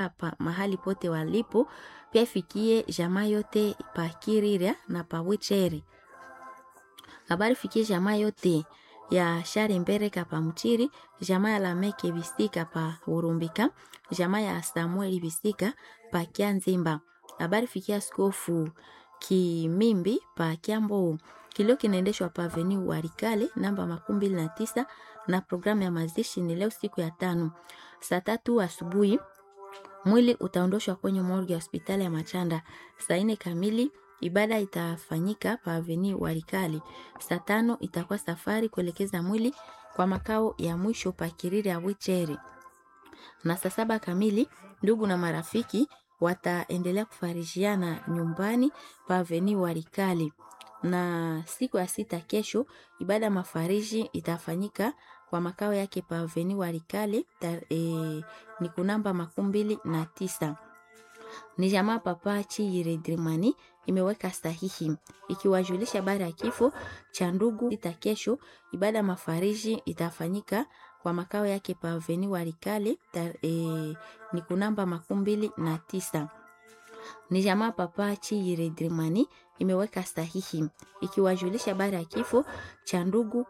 hapa mahali pote walipo, pia ifikie jamaa yote pa Kirira na pa Wichere. Habari fikie jamaa yote ya Share Mbereka pa Mchiri, jamaa ya Lameke Bisika pa Urumbika, jamaa ya Samueli Bisika pa Kianzimba. Habari fikia askofu Kimimbi pa Kiambo. Kilio kinaendeshwa pa Avenue Warikale namba makumi mbili na tisa na programu ya mazishi ni leo siku ya tano saa tatu asubuhi. Mwili utaondoshwa kwenye morgue ya hospitali ya Machanda saa nne kamili. Ibada itafanyika pa Avenue Warikali. Saa tano itakuwa safari kuelekeza mwili kwa makao ya mwisho pa Kiriri ya Wicheri, na saa saba kamili ndugu na marafiki wataendelea kufarishiana nyumbani pa Avenue Warikali. Na siku ya sita kesho, ibada ya mafariji itafanyika kwa makao yake pa Avenue Warikali e, ni kunamba makumi mbili na tisa ni jamaa Papa Chiyiredrimani imeweka sahihi ikiwajulisha habari ya kifo cha ndugu sita. Kesho ibada ya mafariji itafanyika kwa makao yake pa Avenue Warikale e, ni kunamba makumi mbili na tisa. Ni jamaa Papa Chiyiredrimani imeweka sahihi ikiwajulisha habari ya kifo cha ndugu